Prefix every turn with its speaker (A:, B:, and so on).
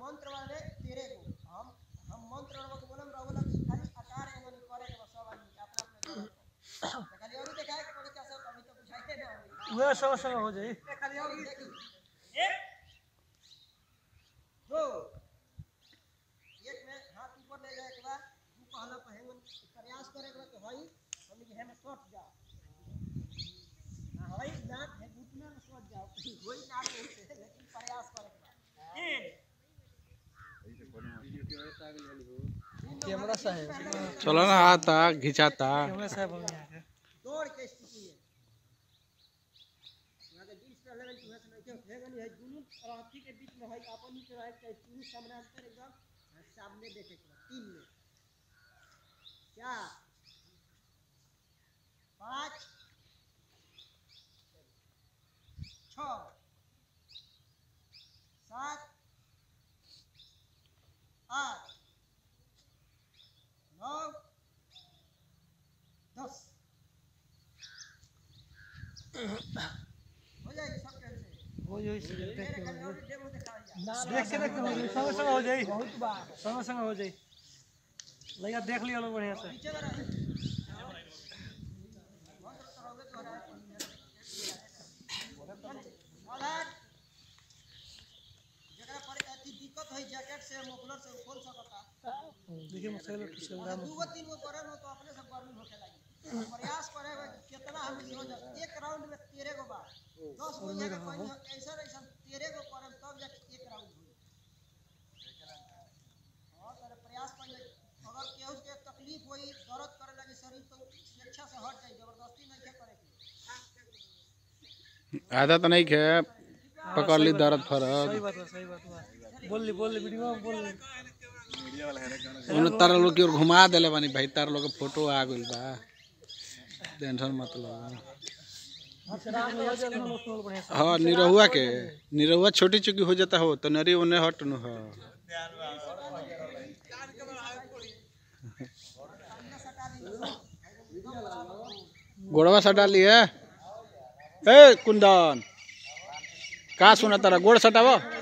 A: मंत्र वाले तेरे को हम हम मंत्र वाले को बोलम रहो लगी खाली आकार एगो करे के बस सब आदमी के अपना अपने जगह पर। खाली और दिखाए के पड़े कैसे अभी तो बुझाइए ना अभी।
B: वह सब संग हो जाई
A: खाली और देखी एक दो एक में हाथ ऊपर ले जाए के बाद तू कहला पहेंगन प्रयास करे के बाद तो हई हम के हम सट जाओ हाँ, हई नाक है घुटना में सट जाओ वही नाक है लेकिन प्रयास करे के बाद एक
B: कैमरा साहब
C: चलो ना आता घिंचाता
B: कैमरा साहब हम यहाँ के
A: दौड़ के स्थिति है यहाँ के बीच में लेवल टू है से नहीं भेगन है दुनू राखी के बीच में है अपन ही के रहे के तीन समानांतर एकदम हाँ, सामने देखे के बाद तीन में चार पाँच छ सात आठ नौ दस हो जाएगी सब कहने से
B: हो जाई से देख
A: मेरे
B: के
A: घर में
B: हो
A: और डेमो दिखाया
B: जाई देख के देख के हो जाई संग संग हो जाई बहुत बार संग संग हो जाई लगा देख लियो लोग बढ़िया से
A: नीचे वाला है मंत्र तो रहोगे तो रहा सावधान जकरा पर अति दिक्कत है जैकेट से मोफलर से खोल सकता
B: देखिए मसाइल किस
A: अगर दू गो तीन गो करम हो तो अपने से गर्मी होखे लगी प्रयास करे हुए कि कितना हम हो जाए एक राउंड में तेरह गो बार दस गो जगह कहीं ऐसा ऐसा तेरह गो करम तब जाके एक राउंड हुई और सारे प्रयास कर अगर केहू के तकलीफ होई दर्द करे लगी शरीर तो स्वेच्छा से हट जाए जबरदस्ती नहीं के करे के
C: आदत नहीं खे पकड़ ली दर्द फरद
B: सही बात है सही बात है बोल ली बोल ली वीडियो में बोल ली
C: उन्हें तारा लोग की ओर घुमा देले बानी भाई तारा लोग के फोटो आ गइल बा टेंशन मत लो
B: राम हो जाए ना मोशनल बढ़िया से
C: हाँ निरहुआ के निरहुआ छोटी चुकी हो जाता हो तो नरी उन्हें हट नु हो गोड़वा सटा लिए ए कुंदन का सुना तारा गोड़ सटावा